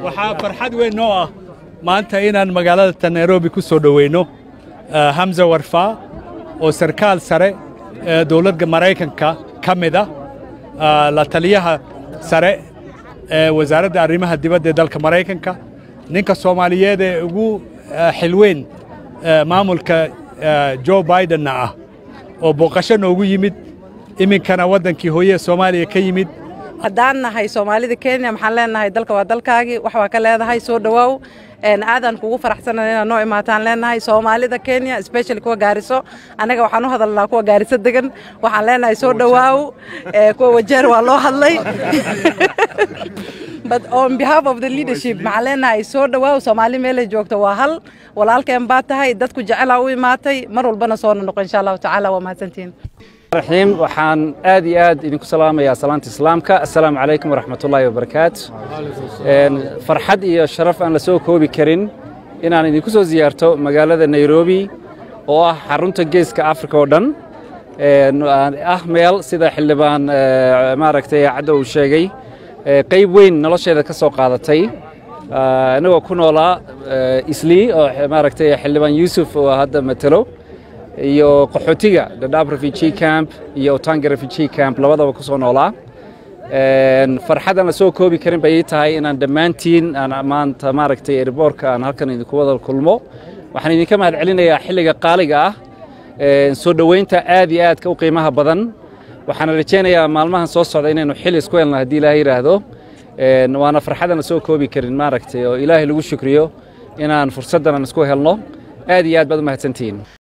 waxaa farxad weyn noo ah maanta inaan magaalada nairobi ku soo dhoweyno hamza warfaa oo sarkaal sare ee dowladda maraykanka ka mid ah la taliyaha sare ee wasaaradda arrimaha dibadda ee dalka maraykanka ninka soomaaliyeed ee ugu xilweyn maamulka jo bidenna ah oo booqasho noogu yimid iminkana waddankii hooye soomaaliya ka yimid haddaan nahay soomaalida kenya maxaan leenahay dalka waa dalkaagii wax waa ka leedahay soo dhowaaw aadaan kugu faraxsanan inaad noo imaataan leenahay soomaalida kenya especially kuwa gaariso annaga waxaan u hadalnaa kuwa gaariso degan waxaan leenahay soo dhowaaw kuwa wajeer waa loo hadlay but on behalf of the leadership maxaan leenahay soo dhowaaw soomaali meelay joogto waa hal walaalkeen baa tahay dadku jecelaa u imaatay mar walbana soona noqo insha allahu tacaala waa mahadsantihiin raxiim waxaan aad iyo aad idinku salaamayaa salaanta islaamka assalaamu calaykum waraxmatullaahi wabarakaatu farxad iyo sharaf aan la soo koobi karin inaan idinku soo siyaarto magaalada nairobi oo ah xarunta geeska afrika oo dhan ah meel sida xildhibaan maaragtay caddo uu sheegay qayb weyn nolosheeda ka soo qaadatay anagoo ku noolaa islii oo maaragtay xildhibaan yuusuf oo hadda matelo iyo qaxootiga dhadhaab refugee camp iyo otanga refugee camp labadaba ku soo noolaa farxad aan la soo koobi karin bay ii tahay inaan dhammaantiin aan maanta maaragtay erboorka aan halkan idinku wada kulmo waxaan idinka mahad celinayaa xilliga qaaliga ah soo dhoweynta aad iyo aadka u qiimaha badan waxaana rajaynayaa maalmahan soo socda inaynu xil isku helno haddii ilaahay yidhaahdo waana farxad aan la soo koobi karin maaragtay oo ilaahay lagu shukriyo inaan fursaddan aan isku helno aad iyo aad baad u mahadsantihiin